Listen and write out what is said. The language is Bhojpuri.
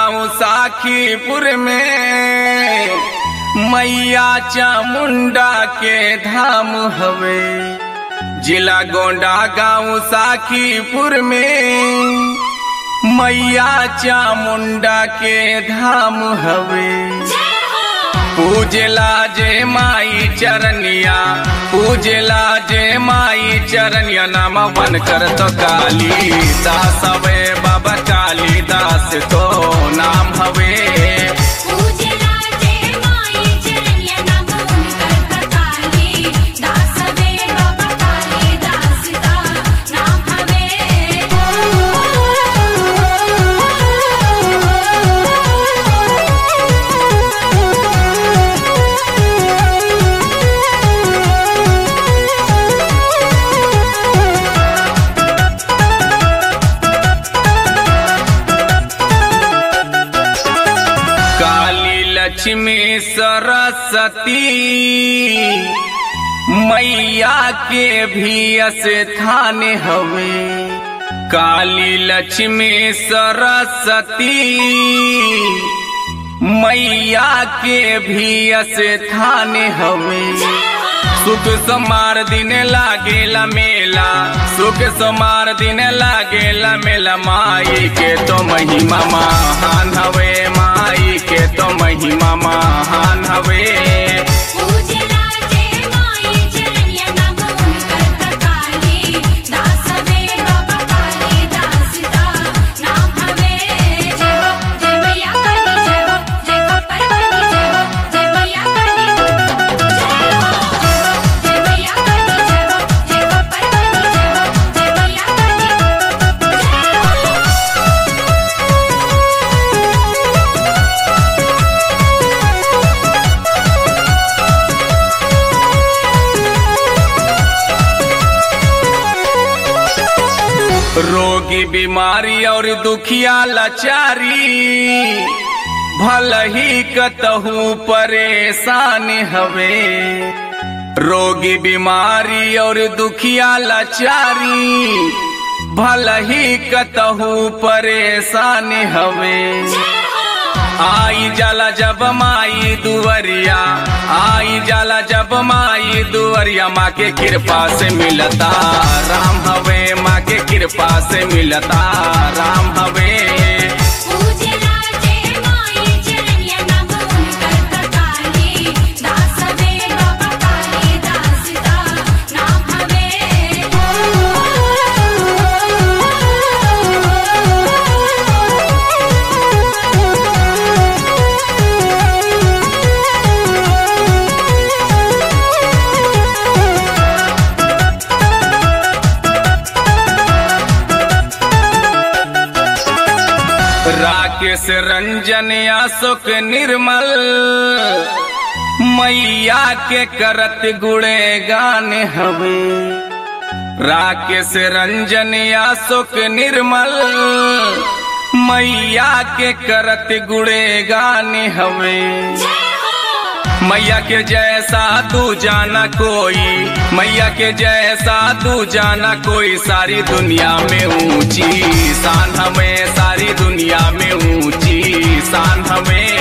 गांव साखीपुर में मैया चामुंडा के धाम हवे जिला गोंडा गांव साखीपुर में मैया चामुंडा के धाम हवे पूजला जे माई चरनिया पूजला जे माई चरनिया नाम वन कर तो काली दास हवे बाबा काली दास तो नाम हवे पूजला जय माई चरनिया नाम उनकर काली दास वे बाबा काली दास का नाम काली लक्ष्मी सरस्वती मैया के भी स्थान हवे काली लक्ष्मी सरस्वती मैया के भी स्थान हवे सुख समार दिन लागेला मेला सुख समार दिन लागेला मेला माई के तो महिमा महान हवे माई के तो महिमा महान हवे पूजला जय माई चरनिया नाम उनकर काली दास वे बाबा काली दास का नाम हवे जय हो जय मैया काली जय हो जय खप्पर वाली जय हो जय मैया काली जय हो जय मैया काली जय हो जय खप्पर वाली जय हो जय मैया काली जय हो रोगी बीमारी और दुखिया लाचारी भल ही कतहू परेशान हवे रोगी बीमारी और दुखिया लाचारी भल ही कतहू परेशान हवे आई जाला जब माई दुवरिया आई जाला जब माई दुवरिया माँ के कृपा से मिलता राम हवे माँ के कृपा से मिलता राम हवे पूजला जय माई चरनिया नाम उनकर काली दास वे बाबा काली दास का नाम राकेश रंजन अशोक निर्मल मैया के करत गुड़े गान हवे राकेश रंजन अशोक निर्मल मैया के करत गुड़े गान हवे मैया के जैसा तू जाना कोई मैया के जैसा तू जाना कोई सारी दुनिया में ऊंची शान हमें सारी दुनिया में ऊंची शान हमें